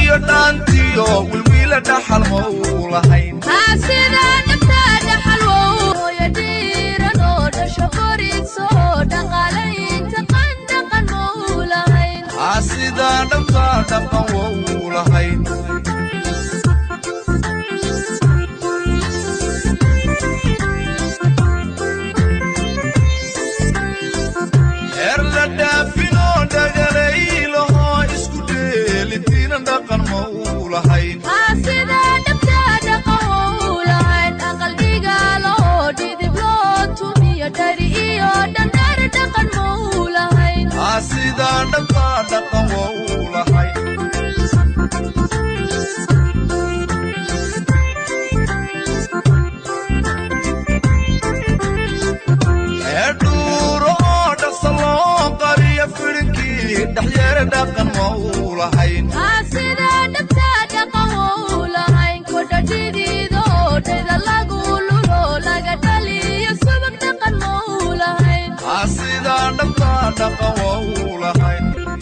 iyo dhaantiyo wilwiila dhaxal ma uu lahayn sida dhabta dhaxalwoya dhiiran oo dhasho qoriso dhaqaalaynta qandhaqan mau lahayn sidaa dhabta dhaqan wa uu lahayn heer la dhaafinoo dhagalaylaho isku dheelitiina dhaqan ma uu lahayn sida dhabta dhaqan wau lahayn aqal dhigaalo dhidib loo tumiyo dhari iyo dhandhar dhaqan mau lahayn sidaa dhabta dhaqan wa uu lahayn ee dhuuro oo dhaqsa loo qariyo fidhinkii dhexyeere dhaqan ma uu lahayn sida dhabta dhaqan wau lahayn kodha dhidiido dhayda lagu lulo laga dhaliyo subag dhaqan mau lahayn sidaa dhabta dhaqan wa uu lahayn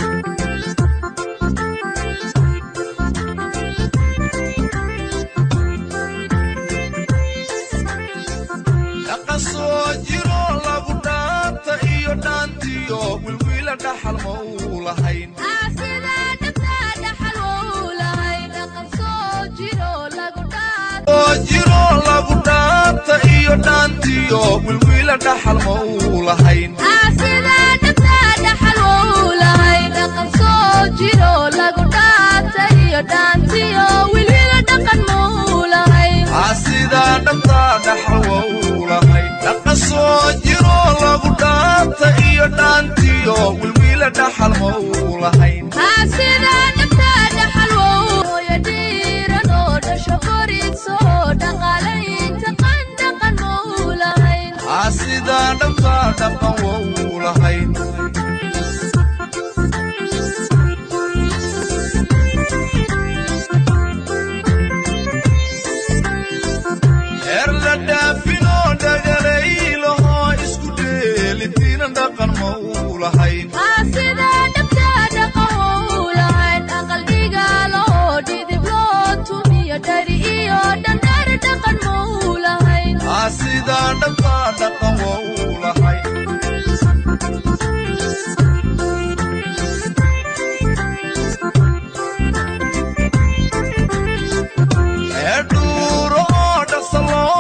dhaqan soo jiro lagu dhaanta iyo dhaantiyo wilwiila dhaxal ma uu lahayn sida dhabta dhaxal wau lahayn dhaqan soo jiro lagu dhaat oo jiro lagu dhaanta iyo dhaantiyo wilwiila dhaxal ma uu lahayn sida dhabta dhaxal wau lahayn dhaqan soo jiro lagu dhaata iyo dhaantiyo wilwila dhaqan mau lahayn sidaa dhabta dhaxal wa uu lahayn dhaqan soo jiro lagu dhaanta iyo dhaantiyo wilwiila dhaxal ma uu lahayn sida dhabta dhaxal wau ya dhiiran oo dhasho qoriso dhaqaalaynta qandhaqan mau lahayn sidaa dhabta dhaqan wa uu lahayn heer la dhaafinoo dhagalaylaho isku dheelitiina dhaqan ma uu lahayn sida dhabta dhaqan wau lahayn aqal dhigaalo dhidib loo tumiyo dhari iyo dhandhar dhaqan mau lahayn sidaa dhabta dhaqan wa uu lahayn ee dhuuro oo dhaqsa loo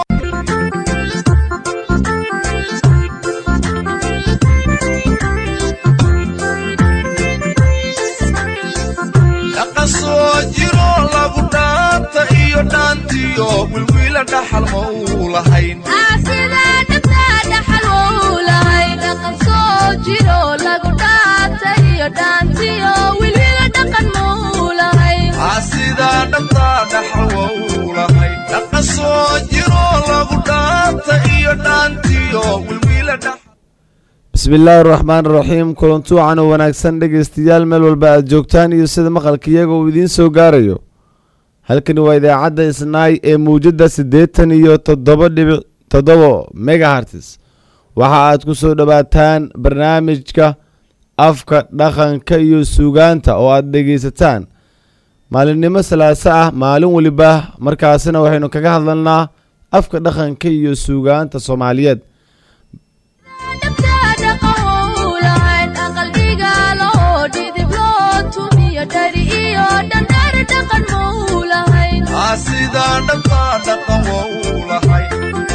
dhaqan soo jiro lagu dhaanta iyo dhaantiyo wilwiila dhaxal ma uu lahayn sida dhabta dhaxal wau lahayn dhaqan soo jiro lagu dhaata iyo dhaantiyo wilwila dhaqan mau lahayn sidaa dhabta dhaxal wa uu lahayn dhaqan soo jiro lagu dhaanta iyo dhaantiyo wilwiila dhaxal bismillaahi araxmaan araxiim kulantuucan oo wanaagsan dhegaystayaal meel walba aad joogtaan iyo sida maqalka iyaga uu idiin soo gaarayo halkani waa idaacadda isnaay ee muwjadda siddeetan iyo toddoba dhibic toddobo megahartis waxa aad ku soo dhowaataan barnaamijka afka dhaqanka iyo suugaanta oo aad dhegaysataan maalinimo salaaso ah maalin weliba markaasina waxaynu kaga hadlanaa afka dhaqanka iyo suugaanta soomaaliyeed dhabta dhaqan wau lahayn aqal dhigaalo dhidib loo tumiyo dhari iyo dhandhar dhaqan mau lahayn sidaa dhabta dhaqan wa uu lahayn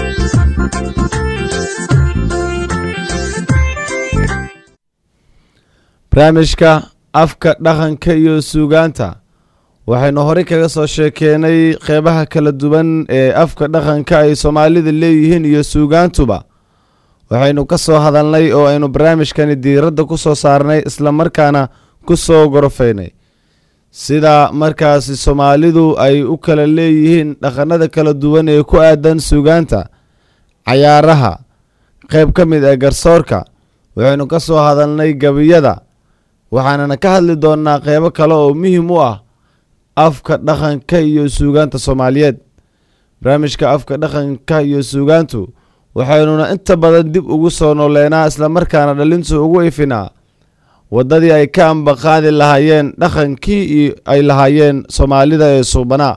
barnaamijka afka dhaqanka iyo suugaanta waxaynu horey kaga soo sheekeenay qeybaha kala duwan ee afka dhaqanka ay soomaalida leeyihiin iyo suugaantuba waxaynu ka soo hadalnay oo aynu barnaamijkani diiradda ku soo saarnay islamarkaana ku soo gorofaynay sida markaasi soomaalidu ay u kala leeyihiin dhaqanada kala duwan ee ku aadan suugaanta cayaaraha qeyb ka mid ah garsoorka waxaynu ka soo hadalnay gebiyada waxaanana ka hadli doonnaa qeybo kale oo muhiim u ah afka dhaqanka iyo suugaanta soomaaliyeed barnaamijka afka dhaqanka iyo suugaantu waxaynuna inta badan dib ugu soo nooleynaa islamarkaana dhalintu ugu ifinaa waddadii ay ka ambaqaadi lahaayeen dhaqankii ay lahaayeen soomaalida ee suubanaa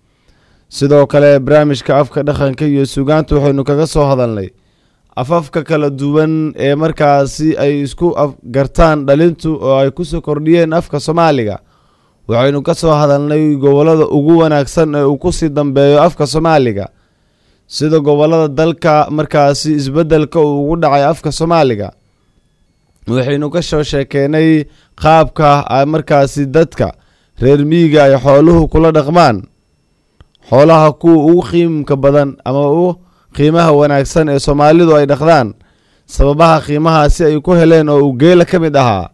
sidoo kale barnaamijka afka dhaqanka iyo suugaanta waxaynu kaga soo hadalnay afafka kala duwan ee markaasi ay isku gartaan dhalintu oo ay kusoo kordhiyeen afka soomaaliga waxaynu ka soo hadalnay gobollada ugu wanaagsan ee uu kusii dambeeyo afka soomaaliga sida gobollada dalka markaasi isbeddelka uu ugu dhacay afka soomaaliga waxaynu ka soo sheekeynay qaabka markaasi dadka reer miyiga ay xooluhu kula dhaqmaan xoolaha kuwa ugu qiimka badan ama u qiimaha wanaagsan ee soomaalidu ay dhaqdaan sababaha qiimahaasi ay ku heleen oo uu geela ka mid ahaa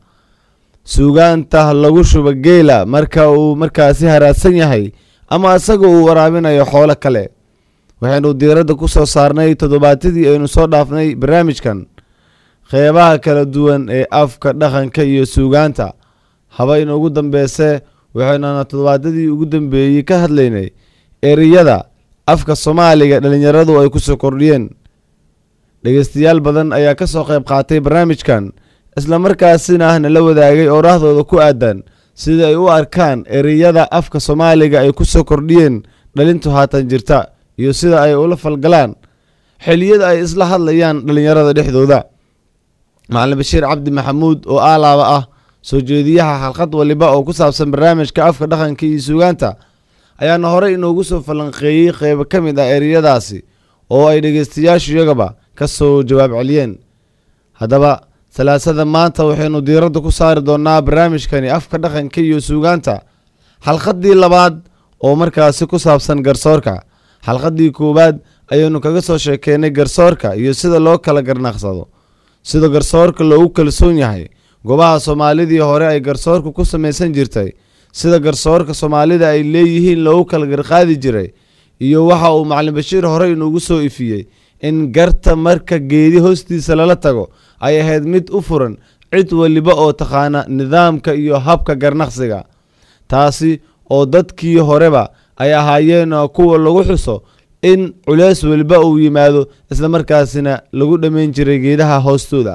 suugaanta lagu shuba geela marka uu markaasi haraadsan yahay ama isaga uu waraabinayo xoolo kale waxaynu diiradda ku soo saarnay toddobaatadii aynu soo dhaafnay barnaamijkan qeybaha kala duwan ee afka dhaqanka iyo suugaanta haba inuugu dambeese waxaynuna toddobaadadii ugu dambeeyey ka hadlaynay ereyada afka soomaaliga dhallinyaradu ay kusoo kordhiyeen dhegeystayaal badan ayaa ka soo qayb qaatay barnaamijkan islamarkaasina ahna la wadaagay ooraahdooda ku aadan sida ay u arkaan ereyada afka soomaaliga ay kusoo kordhiyeen dhalintu haatan jirta iyo sida ay ula falgalaan xiliyada ay isla hadlayaan dhallinyarada dhexdooda macalin bashiir cabdi maxamuud oo aalaaba ah soo jeediyaha xalqad waliba oo ku saabsan barnaamijka afka dhaqanka iyo suugaanta ayaana horey inoogu soo falanqeeyey qeybo ka mid ah ereyadaasi oo ay dhegeystayaashu iyagaba ka soo jawaab celiyeen haddaba salaasada maanta waxaynu diiradda ku saari doonaa barnaamijkani afka dhaqanka iyo suugaanta xalqadii labaad oo markaasi ku saabsan garsoorka xalqadii koowaad ayaynu kaga soo sheekeynay garsoorka iyo sida loo kala garnaqsado sida garsoorka loogu kalsoon yahay goobaha soomaalidii hore ay garsoorka ku samaysan jirtay sida garsoorka soomaalida ay leeyihiin loogu kala garqaadi jiray iyo waxa uu macalin bashiir horey inuugu soo ifiyey in garta marka geedi hoostiisa lala tago ay ahayd mid u furan cid waliba oo taqaana nidaamka iyo habka garnaqsiga taasi oo dadkii horeba ay ahaayeen kuwa lagu xuso in culeys waliba uu yimaado islamarkaasina lagu dhammayn jiray geedaha hoostooda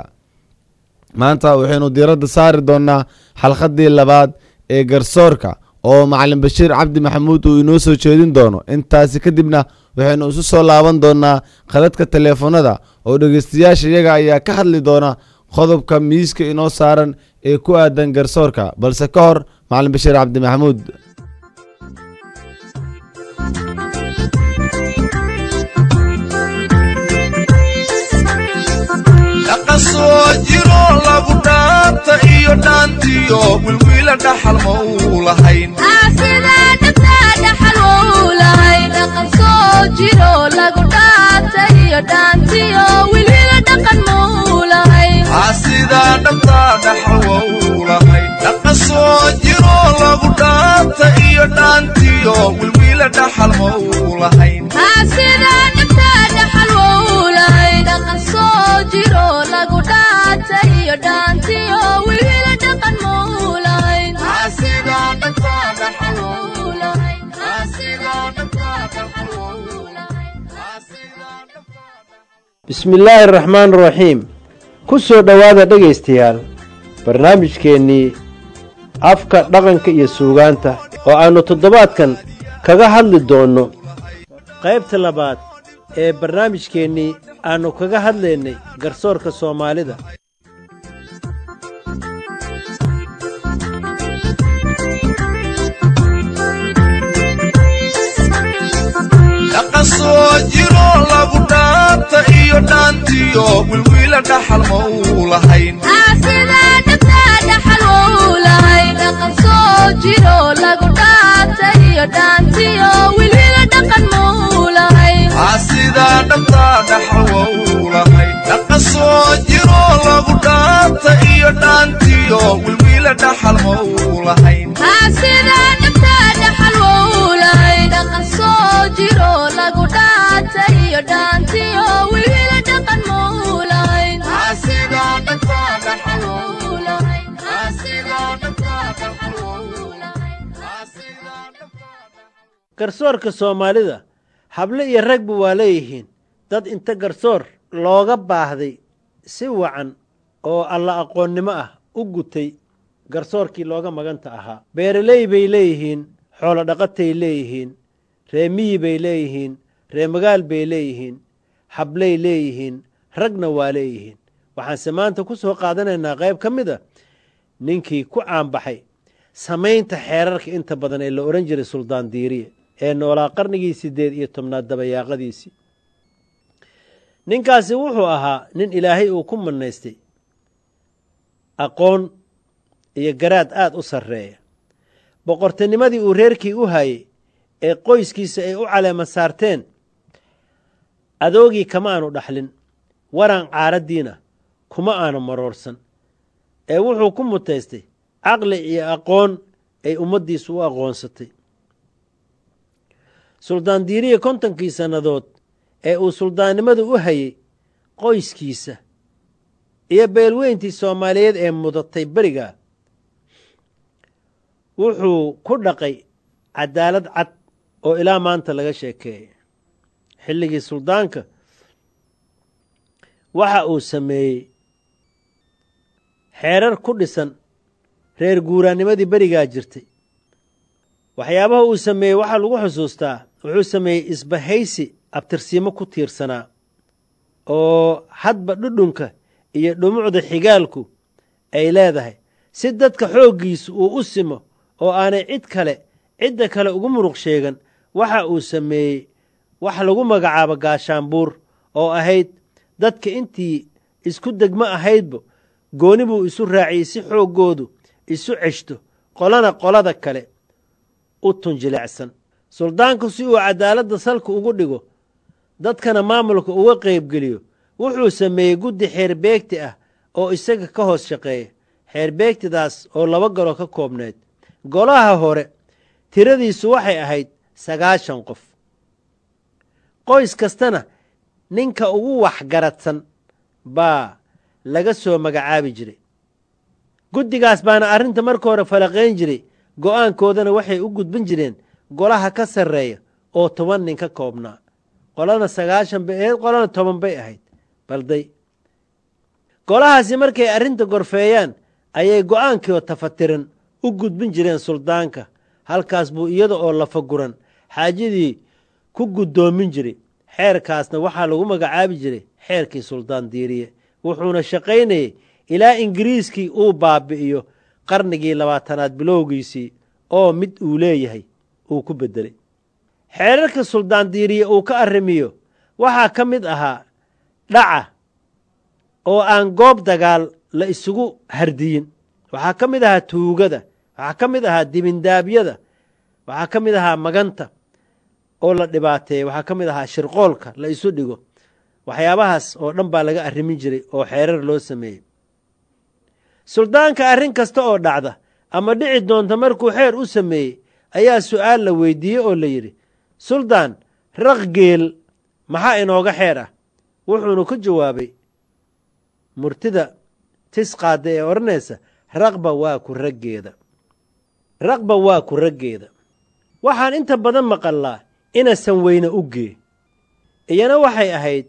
maanta waxaynu diiradda saari doonaa xalqadii labaad ee garsoorka oo macalin bashiir cabdi maxamuud uu inoo soo jeedin doono intaasi kadibna waxaynu isu soo laaban doonaa khaladka teleefonada oo dhegeystayaasha iyaga ayaa ka hadli doona qodobka miiska inoo saaran ee ku aadan garsoorka balse ka hor macalin bashiir cabdi maxamuud dhaqasoo jiro lagu dhaanta iyo dhaantiyo wilwiila dhaxal ma uu lahayn sida dhabta dhaxal wou lahay dhaqan soo jiro lagu dhaata iyo dhaantiyo wilwila dhaqan mau lahay sidaa dhabtaa dhaxal wa uu lahayn dhaqasoo jiro lagu dhaanta iyo dhaantiyo wilwiila dhaxal ma uu lahayn sida dhabta dhaxal wou lahay dhaqan soo jiro lagu dhaata iyo dhaantiyo wilwila dhaqan mau lahay sidaa dhabtaa dhaxal wa Wou lahay. sidaa dhabtaa dhaxal wa Wou lahay. sidaa dhabtaa bismillaahi araxmaan araxiim ku soo dhowaada dhegaystayaal barnaamijkeennii afka dhaqanka iyo suugaanta oo aannu toddobaadkan kaga hadli doonno qaybta labaad ee barnaamijkeennii aannu kaga hadlaynay garsoorka soomaalida dhaqasoo jiro lagu dhaanta iyo dhaantiyo wilwiila dhaxal ma uu lahayn sida dhabta dhaxal wou lahay dhaqan soo jiro lagu dhaata iyo dhaantiyo wilwila dhaqan mau lahay sidaa dhabtaa dhaxal wa uu lahayn dhaqasoo jiro lagu dhaanta iyo dhaantiyo wilwiila dhaxal ma uu lahayn sida dhabta dhaxal wou lahay dhaqan soo jiro lagu dhaata iyo dhaantiyo wilwila dhaqan mau lahay sidaa dhabtaa dhaxal wa Wou lahay. sidaa dhabtaa dhaxal wa Wou lahay. sidaa dhabtaa garsoorka soomaalida hable iyo ragba waa leeyihiin dad inta garsoor looga baahday si wacan oo alla aqoonnimo ah u gutay garsoorkii looga maganta ahaa beeraley bay leeyihiin xoolo dhaqatay leeyihiin ree miyi bay leeyihiin ree magaal bay leeyihiin hablay leeyihiin ragna waa leeyihiin waxaanse maanta ku soo qaadanaynaa qayb ka mid a ninkii ku caanbaxay samaynta xeerarka inta badan ee la odhan jiray suldaan diiriye ee noolaa qarnigii siddeed iyo tobnaad dabayaaqadiisii ninkaasi wuxuu ahaa nin ilaahay uu ku manaystay aqoon iyo garaad aada u sarreeya boqortinimadii uu reerkii u hayey ee qoyskiisa ay u caleema saarteen adoogii kama aanu dhaxlin waran caaraddiina kuma aanu maroorsan ee wuxuu ku mutaystay caqli iyo aqoon ay ummaddiisu u aqoonsatay suldaan diiriye kontonkii sannadood ee uu suldaannimada u hayey qoyskiisa iyo beelweyntii soomaaliyeed ee mudatay beriga wuxuu ku dhaqay cadaalad cad oo ilaa maanta laga sheekeeyay xilligii suldaanka waxa uu sameeyey xeerar ku dhisan reer guuraannimadii berigaa jirtay waxyaabaha uu sameeyey waxaa lagu xusuustaa wuxuu sameeyey isbahaysi abtirsiimo ku tiirsanaa oo hadba dhudhunka iyo dhumucda xigaalku ay leedahay si dadka xooggiisu uu u simo oo aanay cid kale cidda kale ugu muruq sheegan waxa uu sameeyey wax lagu magacaabo gaashaanbuur oo ahayd dadka intii isku degmo ahaydba gooni buu isu raaciyey si xooggoodu isu ceshto qolana qolada kale u tunjilecsan suldaanku si uu cadaaladda salka ugu dhigo dadkana maamulka uga qaybgeliyo wuxuu sameeyey guddi xeerbeegti ah oo isaga ka hoos shaqeeya xeerbeegtidaas oo laba galo ka koobneed golaha hore tiradiisu waxay ahayd sagaashan qof qoys kastana ninka ugu waxgaradsan baa laga soo magacaabi jiray guddigaas baana arrinta marka hore falaqayn jiray go'aankoodana waxay u gudbin jireen golaha ka sarreeya oo toban nin ka koobnaa qolana sagaashan bay ahayd qolana toban bay ahayd balday golahaasi markay arrinta gorfeeyaan ayay go'aankiioo tafatiran u gudbin jireen suldaanka halkaas buu iyada oo lafaguran xaajadii ku guddoomin jiray xeerkaasna waxaa lagu magacaabi jiray xeerkii suldaan diiriye wuxuuna shaqaynayey ilaa ingiriiskii uu baabi'iyo qarnigii labaatanaad bilowgiisii oo mid uu leeyahay uu ku beddelay xeerarka suldaan diiriye uu ka arrimiyo waxaa ka mid ahaa dhaca oo aan goob dagaal la isugu hardiyin waxaa ka mid ahaa tuugada waxaa ka mid ahaa dibindaabyada waxaa ka mid ahaa maganta oo la dhibaateeya waxaa ka mid ahaa shirqoolka la isu dhigo waxyaabahaas oo dhan baa laga arrimin jiray oo xeerar loo sameeyey suldaanka arrin kasta oo dhacda ama dhici doonta markuu xeer u sameeyey ayaa su'aal la weydiiyey oo la yidhi suldaan raq geel maxaa inooga xeer ah wuxuuna ku jawaabay murtida tisqaada ee odhanaysa raqba waa ku raggeeda raqba waa ku raggeeda waxaan inta badan maqallaa inasan weyne u gee iyana waxay ahayd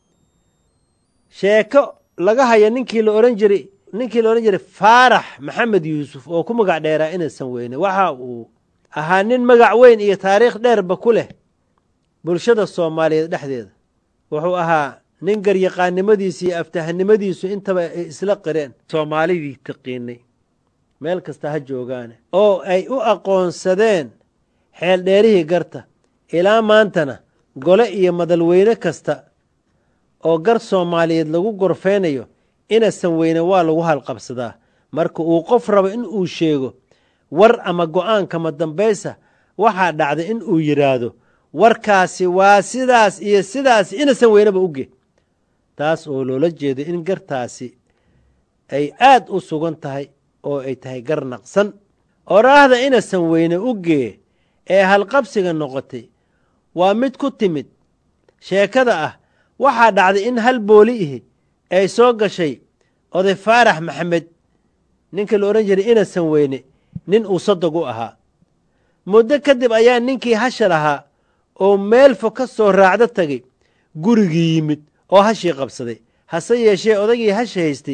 sheeko laga haya ninkii la odhan jiray ninkii la odhan jiray faarax maxamed yuusuf oo ku magac dheeraa inasan weyne waxa uu ahaa nin magac weyn iyo taariikh dheerba ku leh bulshada soomaaliyeed dhexdeeda wuxuu ahaa nin garyaqaannimadiisu iyo aftahanimadiisu intaba ay isla qireen soomaalidii taqiinay meel kasta ha joogaane oo ay u aqoonsadeen xeeldheerihii garta ilaa maantana gole iyo madalweyne kasta oo gar soomaaliyeed lagu gorfeynayo inasan weyne waa lagu halqabsadaa marka uu qof rabo in uu sheego war ama go'aan kama dambaysa waxaa dhacda in uu yidhaahdo warkaasi waa sidaas iyo sidaas inasan weyneba uge taas oo loola jeedo in gartaasi ay aad u sugan tahay oo ay tahay gar naqsan oraahda inasan weyne ugee ee halqabsiga noqotay waa mid ku timid sheekada ah waxaa dhacday in hal booli ihi ay soo gashay oday faarax maxamed ninka la odhan jiray inasan weyne nin uu sadog u ahaa muddo kadib ayaa ninkii hasha lahaa oo meel fog ka soo raacdo tagay gurigii yimid oo hashii qabsaday hase yeeshee odaygii hasha haystay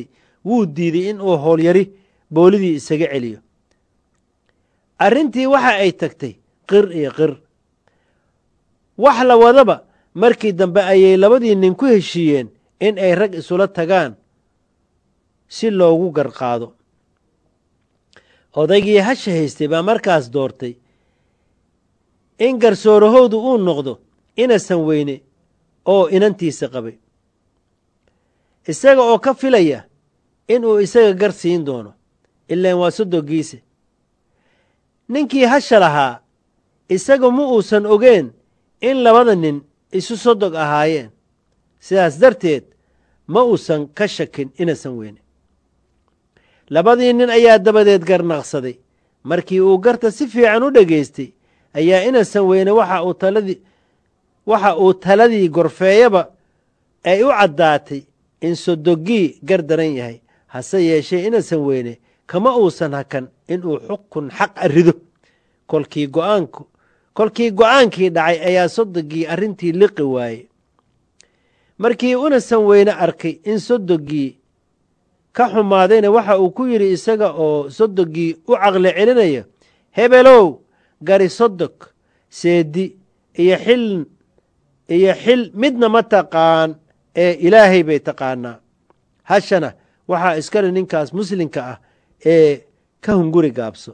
wuu diiday in uu howlyari boolidii isaga celiyo arrintii waxa ay tagtay qir iyo qir wax la wadaba markii dambe ayay labadii nin ku heshiiyeen in ay rag isula tagaan si loogu garqaado odaygii hasha haystay baa markaas doortay in garsoorahoodu uu noqdo inasan weyne oo inantiisa qabay isaga oo ka filaya inuu isaga gar siin doono ilaan waa sodogiise ninkii hasha lahaa isaga ma uusan ogeen in labada nin isu sodog ahaayeen sidaas darteed ma uusan ka shakin inasan weyne labadii nin ayaa dabadeed garnaqsaday markii uu garta si fiican u dhegaystay ayaa inasan weyne waxa uu taladii waxa uu taladii gorfeeyaba ay u caddaatay in sodogii gar daran yahay hase yeeshee inasan weyne kama uusan hakan inuu xukun xaq a rido kolkii go'aanku kolkii go'aankii dhacay ayaa sodogii arrintii liqi waayey markii unasan weyne arkay in sodogii ka xumaadayna waxa uu ku yidhi isaga oo sodogii u caqli celinaya hebelow gari sodog seedi iyo xil iyo xil midna ma taqaan ee ilaahay bay taqaanaa hashana waxaa iskale ninkaas muslimka ah ee ka hunguri gaabso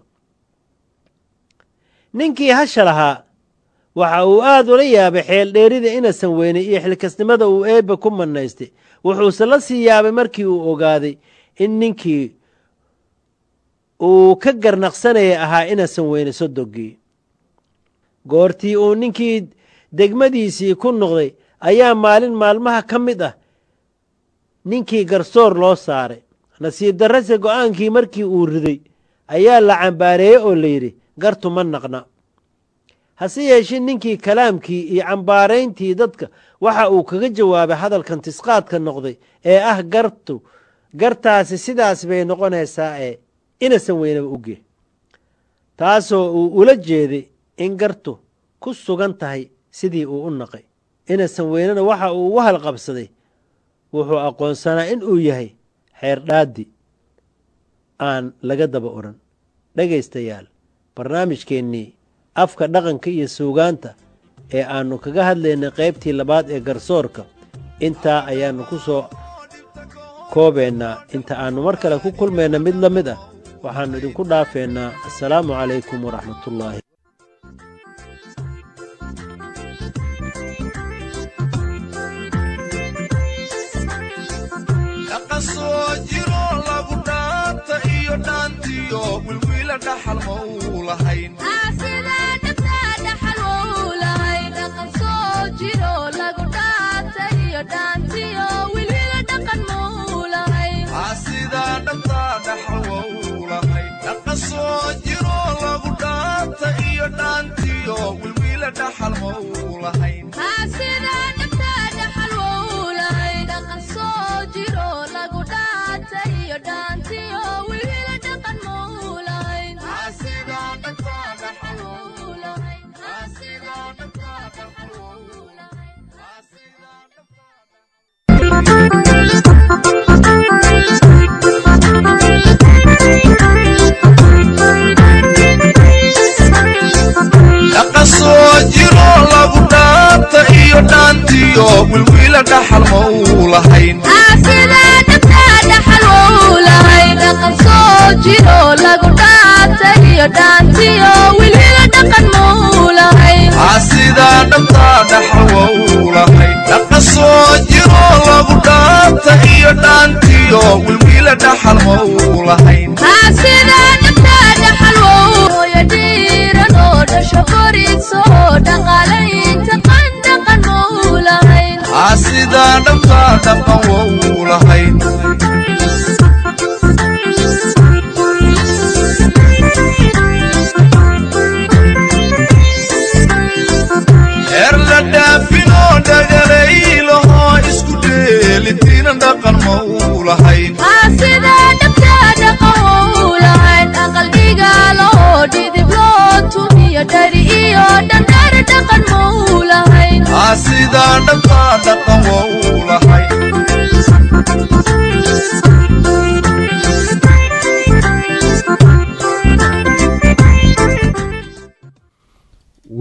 ninkii hasha lahaa waxa uu aad ula yaabay xeel dheerida inasan weynay iyo xilkasnimada uu eebbe ku manaystay wuxuuse la sii yaabay markii uu ogaaday in ninkii uu ka garnaqsanaya ahaa inasan weyne sodogii goortii uu ninkii degmadiisii ku noqday ayaa maalin maalmaha ka mid ah ninkii garsoor loo saaray nasiib darrase go'aankii markii uu riday ayaa la cambaareeyey oo layidhi gartu ma naqna hase yeeshee ninkii kalaamkii iyo cambaarayntii dadka waxa uu kaga jawaabay hadalkan tisqaadka noqday ee ah gartu gartaasi sidaas bay noqonaysaa ee inasan weynaba uge taasoo uu ula jeeday in gartu ku sugan tahay sidii uu u naqay inasan weynena waxa uu ugu halqabsaday wuxuu aqoonsanaa in uu yahay xeerdhaadi aan laga daba odhan dhegaystayaal barnaamijkeennii afka dhaqanka iyo suugaanta ee aannu kaga hadlaynay qaybtii labaad ee garsoorka intaa ayaannu ku soo koobaynaa inta aannu mar kale ku kulmayna mid la mid ah waxaannu idinku dhaafeynaa assalaamu calaykum waraxmatullaahi dhaqan soo jiro lagu dhaanta iyo dhaantiyo wilwiila dhaxal ma uu lahayn sidaa dhabtaa dhaxal wa uu lahayn dhaqan soo jiro lagu dhaanta iyo dhaantiyo wilwiila dhaxal ma uu lahayn sidaa dhabtaa dhaxal wa uu lahayn sidaa dhabtaa dhaxal wa uu lahayn sidaa dhabtaa dhaqan soo jiro lagu dhaanta iyo dhaantiyo wilwiila dhaxal ma uu lahayn sidaa dhabtaa dhaxal wa uu lahayn dhaqan soo jiro lagu dhaanta iyo dhaantiyo wilwiila dhaxal ma uu lahayn sidaa dhabtaa dhaqan wa uu lahayn heer la dhaafinoo dhagalaylaho isku dheelitiina dhaqan ma uu lahayn sidaa dhabtaa dhaqan wa uu lahayn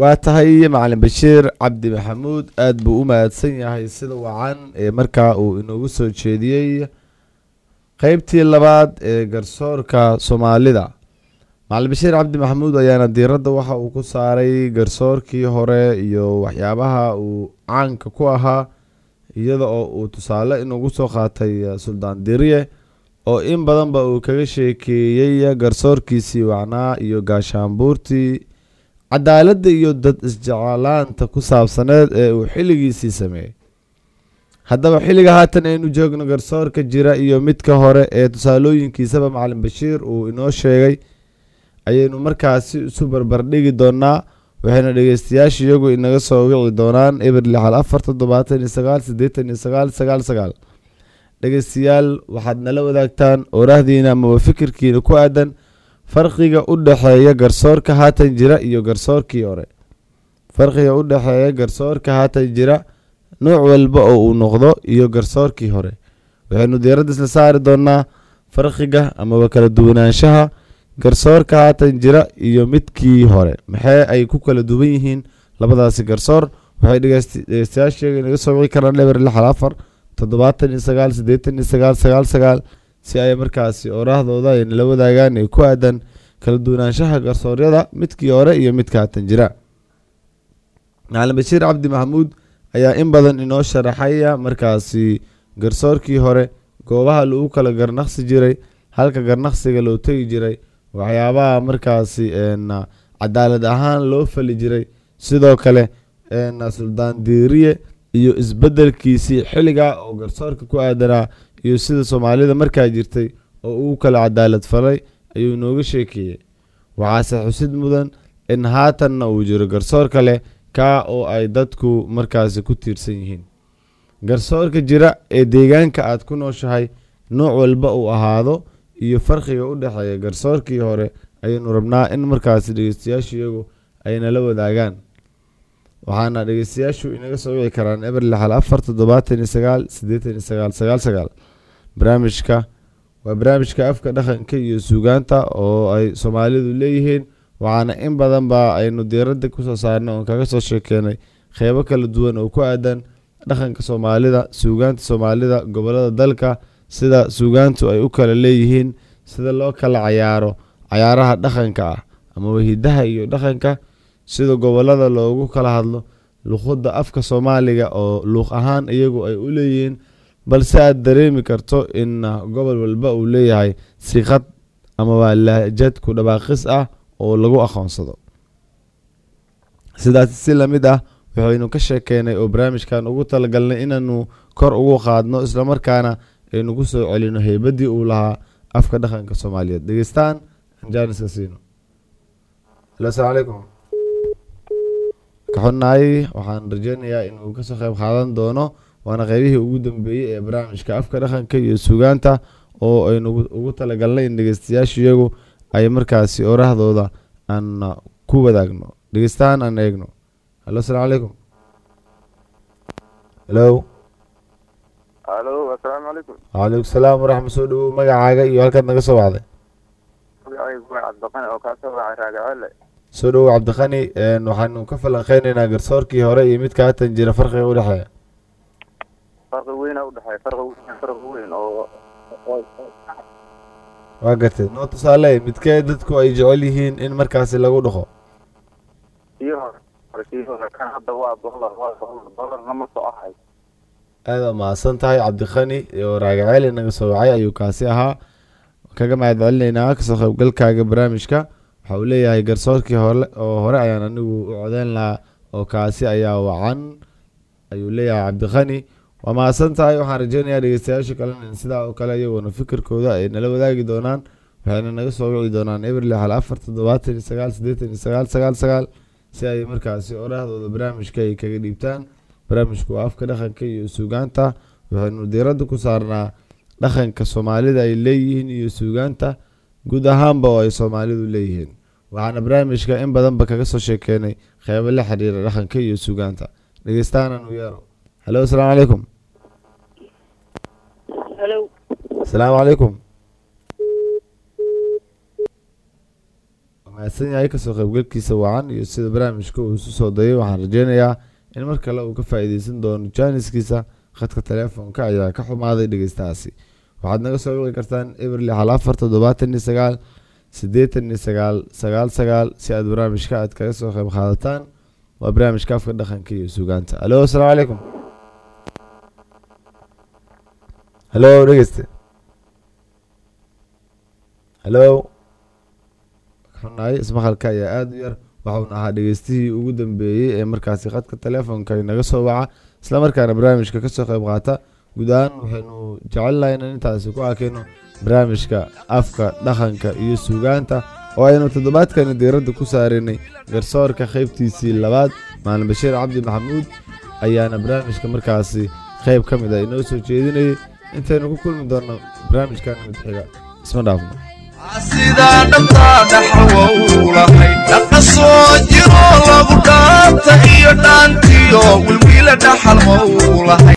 waa tahay macalin bashiir cabdi maxamuud aada buu u mahadsan yahay sida wacan ee markaa uu inoogu soo jeediyey qeybtii labaad ee garsoorka soomaalida macalin bashiir cabdi maxamuud ayaana diiradda waxa uu ku saaray garsoorkii hore iyo waxyaabaha uu caanka ku ahaa iyada oo uu tusaale inugu soo qaatay suldaan diriye oo in badanba uu kaga sheekeeyey garsoorkiisii wacnaa iyo gaashaanbuurtii cadaaladda iyo dad isjeclaanta ku saabsaneed ee uu xilligiisii sameeyey haddaba xilliga haatan aynu joogno garsoorka jira iyo midka hore ee tusaalooyinkiisaba macalin bashiir uu inoo sheegay ayaynu markaasi isu barbardhigi doonaa waxayna dhegeystayaasha iyagu inaga soo wici doonaan eber lixal afar toddobaatan iyo sagaal siddeetan iyo sagaal sagaal sagaal dhegeystayaal waxaad nala wadaagtaan oorahdiina amaba fikirkiina ku aadan farqiga u dhexeeya garsoorka haatan jira iyo garsoorkii hore farqiga u dhexeeya garsoorka haatan jira nooc walba oo uu noqdo iyo garsoorkii hore waxaynu diiradda isla saari doonaa farqiga amaba kala duwanaanshaha garsoorka haatan jira iyo midkii hore maxee ay ku kala duwan yihiin labadaasi garsoor waxay dhegeystayaasheega inaga soo wici karaan eber lixal afar toddobaatan iyo sagaal siddeetan iyo sagaal sagaal sagaal si ay markaasi oraahdooda ay nala wadaagaan ee ku aadan kala duwanaanshaha garsooryada midkii hore iyo midka haatan jira macalin bashiir cabdi maxamuud ayaa in badan inoo sharaxaya markaasi garsoorkii hore goobaha lagu kala garnaqsi jiray halka garnaqsiga loo tegi jiray waxyaabaha markaasi cadaalad ahaan loo fali jiray sidoo kale suldaan diiriye iyo isbedelkiisii xilligaa oo garsoorka ku aadanaa iyo sida soomaalida markaa jirtay oo uu kala cadaalad falay ayuu inooga sheekeeyey waxaase xusid mudan in haatanna uu jiro garsoor kale kaa oo ay dadku markaasi ku tiirsan yihiin garsoorka jira ee deegaanka aad ku nooshahay nooc walba uu ahaado iyo farqiga u dhexeeya garsoorkii hore ayaynu rabnaa in markaasi dhegeystayaashu iyagu ay nala wadaagaan waxaana dhegeystayaashu inaga soo wici karaan eber lixal afar toddobaatan iyo sagaal siddeetan iyo sagaal sagaal sagaal barnaamijka waa barnaamijka afka dhaqanka iyo suugaanta oo ay soomaalidu leeyihiin waxaana in badan ba aynu diiradda kusoo saarnay oon kaga soo sheekeenay qeybo kala duwan oo ku aadan dhaqanka soomaalida suugaanta soomaalida gobolada dalka sida suugaantu ay u kala leeyihiin sida loo kala cayaaro cayaaraha dhaqanka ah amaba hidaha iyo dhaqanka sida gobolada loogu kala hadlo luqadda afka soomaaliga oo luuq ahaan iyagu ay u leeyihiin balse aad dareemi karto in gobol walba uu leeyahay siqad amaba lahjad ku dhabaaqis ah oo lagu aqoonsado sidaas si lamid ah waxaynu ka sheekeynay oo barnaamijkan ugu talagalnay inaanu kor ugu qaadno islamarkaana aynu ku soo celino heybadii uu lahaa afka dhaqanka soomaaliyeed dhegeystaan anjaniska siino alo asalaamu calaykum ka xunnahay waxaan rajeynayaa inuu kasoo qeyb qaadan doono waana qeybihii ugu dambeeyey ee barnaamijka afka dhaqanka iyo suugaanta oo aynu ugu talagalnay in dhegeystayaashu iyagu ay markaasi orahdooda aan ku wadaagno dhegeystaan aan eegno halo asalaamu calaykum halo alo assalaamu calaykum wacalaykum salaam waraxmat soo dhawow magacaaga iyo halkaad naga soo wacday magacaygu waa cabdiqani oo kaa soo wacay raagacele soo dhawow cabdiqani waxaanu ka falanqeyneynaa garsoorkii hore iyo midka haatan jira farqiga udhexeeya farqi weyna udhexeeya farqi weyn farqi weyn oo waa gartay noo tusaale midkee dadku ay jecel yihiin in markaasi lagu dhaqo kii hore kii hore kan hadda waa dolar waa dolar dolarna ma soo ahay aada mahadsan tahay cabdiqani oo raagaceel inaga soo wacay ayuu kaasi ahaa kaga mahad celinaynaa kasoo qaybgalkaaga barnaamijka waxa uu leeyahay garsoorkii hore oo hore ayaan anigu u codeyn lahaa oo kaasi ayaa wacan ayuu leeyahay cabdiqani waa mahadsan tahay waxaan rajeynayaa dhegeystayaasha kalena in sidaa oo kale iyaguna fikirkooda ay nala wadaagi doonaan waxayna naga soo wici doonaan eber lixal afar toddobaatan iyo sagaal siddeetan iyo sagaal sagaal sagaal si ay markaasi oraahdooda barnaamijka ay kaga dhiibtaan barnaamijku waa afka dhaqanka iyo suugaanta waxaynu diiradda ku saarnaa dhaqanka soomaalida ay leeyihiin iyo suugaanta guud ahaanba oo ay soomaalidu leeyihiin waxaana barnaamijka in badanba kaga soo sheekeenay qeybo la xiriira dhaqanka iyo suugaanta dhegeystaanaan u yeero halo asalaamu calaykum halo asalaamu calaykum mahadsan yahay kasoo qaybgalkiisa wacan iyo sida barnaamijka uu isu soo dayay waxaan rajeynayaa in mar kale uu ka faa'iideysan doono jaaniskiisa khadka teleefonka ayaa ka xumaaday dhegeystahaasi waxaad naga soo wiqi kartaan eberli hal afar toddobaatan iyo sagaal siddeetan iyo sagaal sagaal sagaal si aad barnaamijka aad kaga soo qayb qaadataan waa barnaamijka afka dhaqanka iyo sugaanta alo asalaamu calaykum halo dhegeyste halo xunahay ismaqalka ayaa aada u yar waxauna ahaa dhegeystihii ugu dambeeyey ee markaasi khadka teleefonka inaga soo waca islamarkaana barnaamijka kasoo qayb qaata guud ahaan waxaynu jecelnahay inaan intaasi ku arkayno barnaamijka afka dhaqanka iyo suugaanta oo aynu toddobaadkani diiradda ku saarinay garsoorka qaybtiisii labaad maalin bashiir cabdi maxamuud ayaana barnaamijka markaasi qayb ka mid ah inoo soo jeedinayay intaynu ku kulmi doonno barnaamijkan mid xiga isma dhaafno sidaa dhabtaa dhaxawow lahayd dhaqa soo jiro lagu dhaanta iyo dhaantiyo wilwiila dhaxal mow lahayd